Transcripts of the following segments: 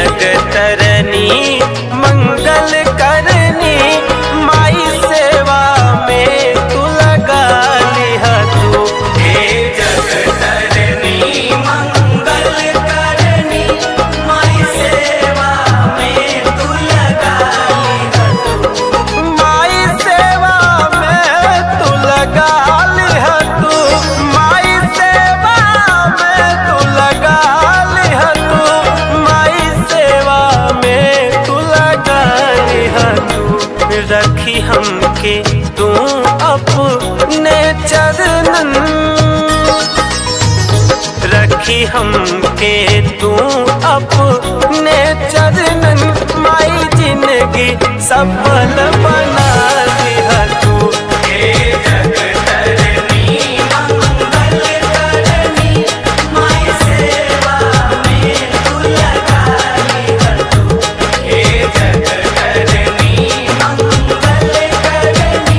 जगतरनी मंगल करनी माई सेवा में तू लगा लिहा तू हे जगतरनी मंगल करनी माई सेवा में तू लगा लिहा तू माई सेवा में तू लगा लिहा तू माई सेवा में तू लगा लिहा तू माई सेवा में तू लगा लिहा तू रखी हमके तू अपने चरणन रखी हमके तू अपने चरणन माई जिंदगी सफल बना दिया तू हे जगतरनी मंगल करनी माई सेवा में तू लगा लिया तू हे जगतरनी मंगल करनी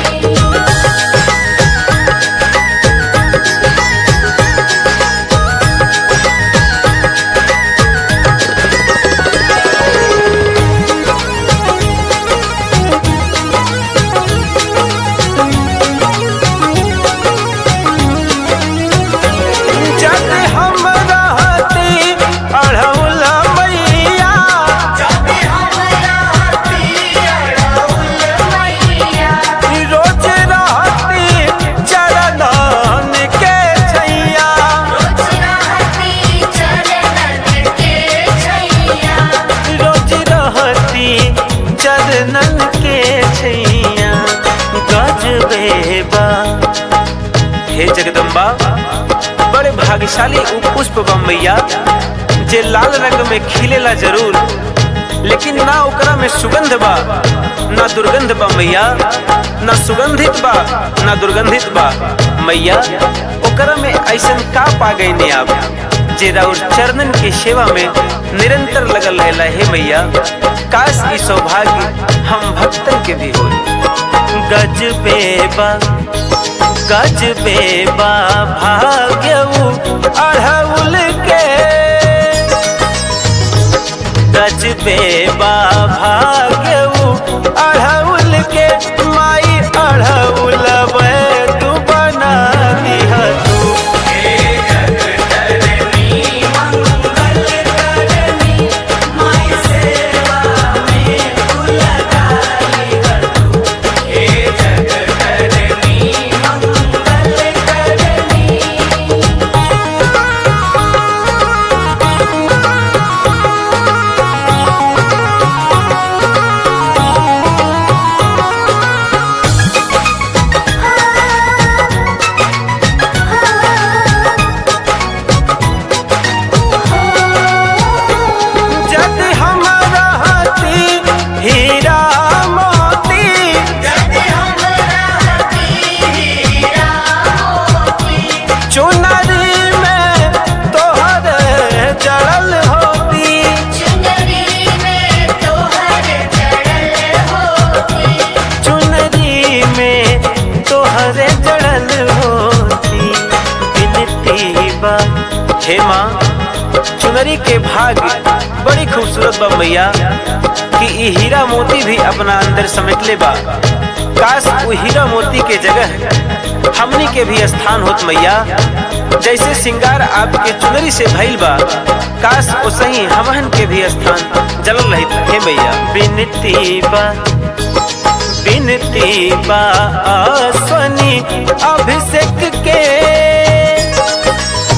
जग हम रहती अढ़ौल मैया रोज रहती चरणन के छैया रोज रहती चरणन के छैया गजबे बा हे जगदम्बा बड़े भाग्यशाली उ पुष्प बा मैया जे लाल रंग में खिलेला जरूर लेकिन ना ओकरा में सुगंध बा ना दुर्गंध बा मैया ना सुगंधित बा ना दुर्गंधित बा मैया ओकरा में ऐसन का पा गई ने आप जे राउर चरणन के सेवा में निरंतर लगल रहेला हे मैया काश ई सौभाग्य हम भक्तन के भी हो गजबे बा गजबे बा भाग्यऊ अढ़उल के गजबे बा भाग्यऊ अढ़उल के माई अढ़उल तू बना दिया तू जद हम रहती हीरा मोती चुनरी में तोहर जड़ल होती चुनरी में तोहर जड़ल होती बिनती बा हे माँ चुनरी के भाग बड़ी खूबसूरत बा मैया कि ई हीरा मोती भी अपना अंदर समेट ले बा काश वो हीरा मोती के जगह हमनी के भी स्थान होत मैया जैसे सिंगार आपके चुनरी से भइल बा काश वो सही हमहन के भी स्थान जलल रहित हे मैया बिनती बा बिनती बा आसनी अभिषेक के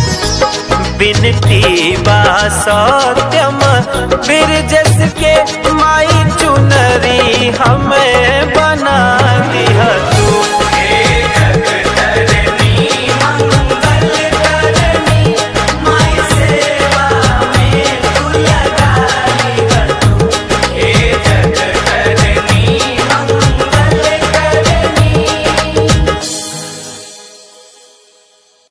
बिनती बा सत्यम बिरजस के